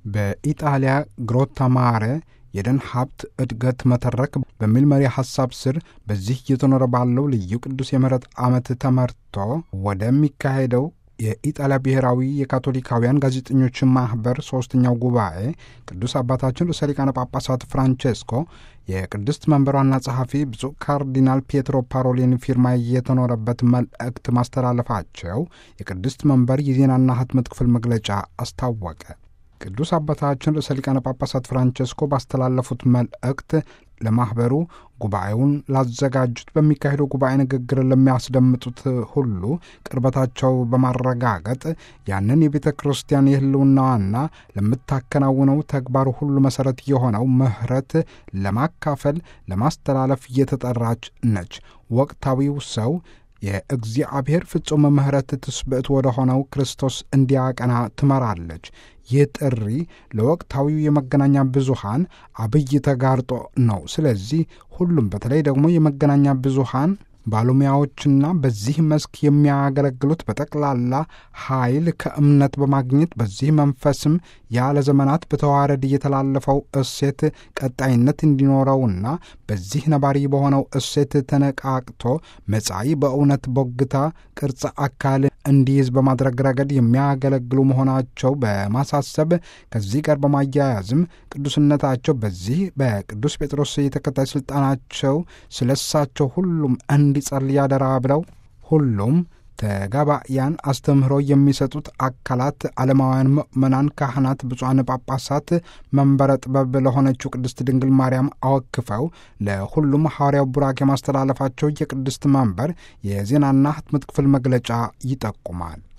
በኢጣሊያ ግሮታማረ የደን ሀብት እድገት መተረክ በሚል መሪ ሐሳብ ስር በዚህ እየተኖረ ባለው ልዩ ቅዱስ የምህረት ዓመት ተመርቶ ወደሚካሄደው የኢጣሊያ ብሔራዊ የካቶሊካውያን ጋዜጠኞች ማኅበር ሦስተኛው ጉባኤ ቅዱስ አባታችን ርዕሰ ሊቃነ ጳጳሳት ፍራንቼስኮ የቅድስት መንበር ዋና ጸሐፊ ብፁዕ ካርዲናል ፒየትሮ ፓሮሊን ፊርማ የተኖረበት መልእክት ማስተላለፋቸው የቅድስት መንበር የዜናና ህትመት ክፍል መግለጫ አስታወቀ። ቅዱስ አባታችን ርዕሰ ሊቃነ ጳጳሳት ፍራንቼስኮ ባስተላለፉት መልእክት ለማኅበሩ ጉባኤውን ላዘጋጁት በሚካሄደው ጉባኤ ንግግር ለሚያስደምጡት ሁሉ ቅርበታቸው በማረጋገጥ ያንን የቤተ ክርስቲያን የሕልውናዋና ለምታከናውነው ተግባር ሁሉ መሠረት የሆነው ምሕረት ለማካፈል ለማስተላለፍ እየተጠራች ነች። ወቅታዊው ሰው የእግዚአብሔር ፍጹም ምሕረት ትስብዕት ወደ ሆነው ክርስቶስ እንዲያቀና ትመራለች። ይህ ጥሪ ለወቅታዊው የመገናኛ ብዙሃን አብይ ተጋርጦ ነው። ስለዚህ ሁሉም በተለይ ደግሞ የመገናኛ ብዙሃን ባለሙያዎችና በዚህ መስክ የሚያገለግሉት በጠቅላላ ኃይል ከእምነት በማግኘት በዚህ መንፈስም ያለ ዘመናት በተዋረድ እየተላለፈው እሴት ቀጣይነት እንዲኖረውና በዚህ ነባሪ በሆነው እሴት ተነቃቅቶ መጻኢ በእውነት ቦግታ ቅርጸ አካል እንዲይዝ በማድረግ ረገድ የሚያገለግሉ መሆናቸው በማሳሰብ ከዚህ ጋር በማያያዝም ቅዱስነታቸው በዚህ በቅዱስ ጴጥሮስ የተከታይ ሥልጣናቸው ስለሳቸው ሁሉም እንዲጸልይ ያደራ ብለው ሁሉም ተጋባያን አስተምህሮ የሚሰጡት አካላት ዓለማውያን ምእመናን፣ ካህናት፣ ብፁዓን ጳጳሳት መንበረ ጥበብ ለሆነችው ቅድስት ድንግል ማርያም አወክፈው ለሁሉም ሐዋርያው ቡራኬ ማስተላለፋቸው የቅድስት መንበር የዜናና ህትመት ክፍል መግለጫ ይጠቁማል።